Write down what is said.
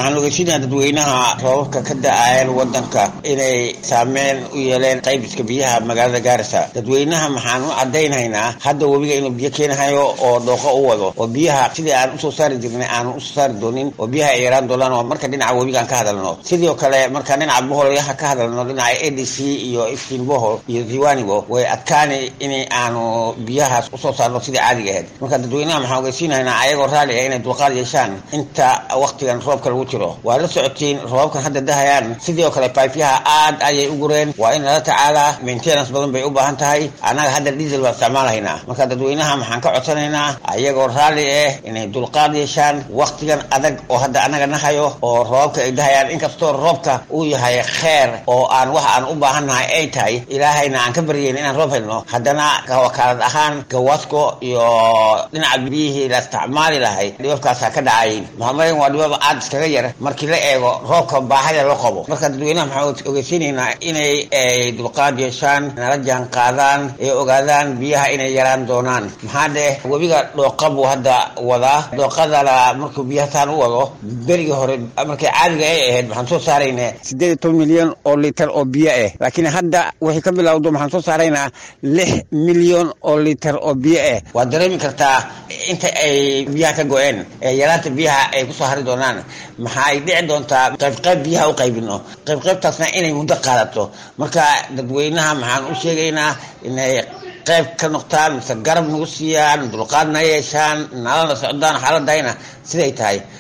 waxaan ogeysiinaya dadweynaha roobabka ka da-ayan wadanka inay saameyn u yeeleen qaybiska biyaha magaalada gaarisa dadweynaha maxaan u cadaynaynaa hadda webiga inuu biyo keenahayo oo dhooqo u wado oo biyaha sidii aan usoo saari jirnay aanu usoo saari doonin oo biyaha ay yaraan doonaan oo marka dhinaca webigaan ka hadalno sidoo kale markaan dhinaca boholyaha ka hadalno dhinaca a d c iyo iftiin bohol iyo diwanigo way adkaani in aanu biyahaas usoo saarno sidii caadiga ahayd marka dadweynaha maxaan ogeysiinaynaa ayagoo raali ah inay dulqaad yeeshaan inta waktigan roobka lagu jiro waa la socotiin roobabkan hadda dahayaan sidii oo kale baifyaha aad ayay u gureen waa in lala tacaalaa maintenance badan bay u baahan tahay annaga hadda diesel baan isticmaalahaynaa marka dadweynaha maxaan ka codsanaynaa ayagoo raalli ah inay dulqaad yeeshaan waktigan adag oo hadda annaga nahayo oo roobabka ay dahayaan inkastoo roobka uu yahay kheer oo aan wax aan u baahannahay ay tahay ilaahayna aan ka baryeyn inaan roob helno haddana wakaalad ahaan gawasko iyo dhinaca biyihii la isticmaali lahay dhibabkaasaa ka dhacay maxamaren waa dhibab aad iskaga yar markii la eego roobka baahida loo qabo marka dadweynaha maxaan ogeysiinaynaa inay ay dulqaad yeeshaan nala jaan qaadaan ee ogaadaan biyaha inay yaraan doonaan maxaa dheh webiga dhooqa buu hadda wadaa dhooqadana markuu biyaha saan u wado berigii hore markay caadiga ay ahayd waxaan soo saarayna sideed iyo toban milyan oo litar oo biyo ah laakiin hadda wixii ka bilowdo maxaan soo saaraynaa lix milyan oo litar oo biyo ah waad dareemi kartaa inta ay biyaha ka go-een ee yaraanta biyaha ay kusoo hari doonaan maxaa ay dhici doontaa qaybqayb biyaha u qaybino qaybqaybtaasna inay muddo qaadato marka dadweynaha maxaan u sheegaynaa inay qayb ka noqtaan mise garab nagu siiyaan dulqaadna yeeshaan nalana socdaan xaaladayna siday tahay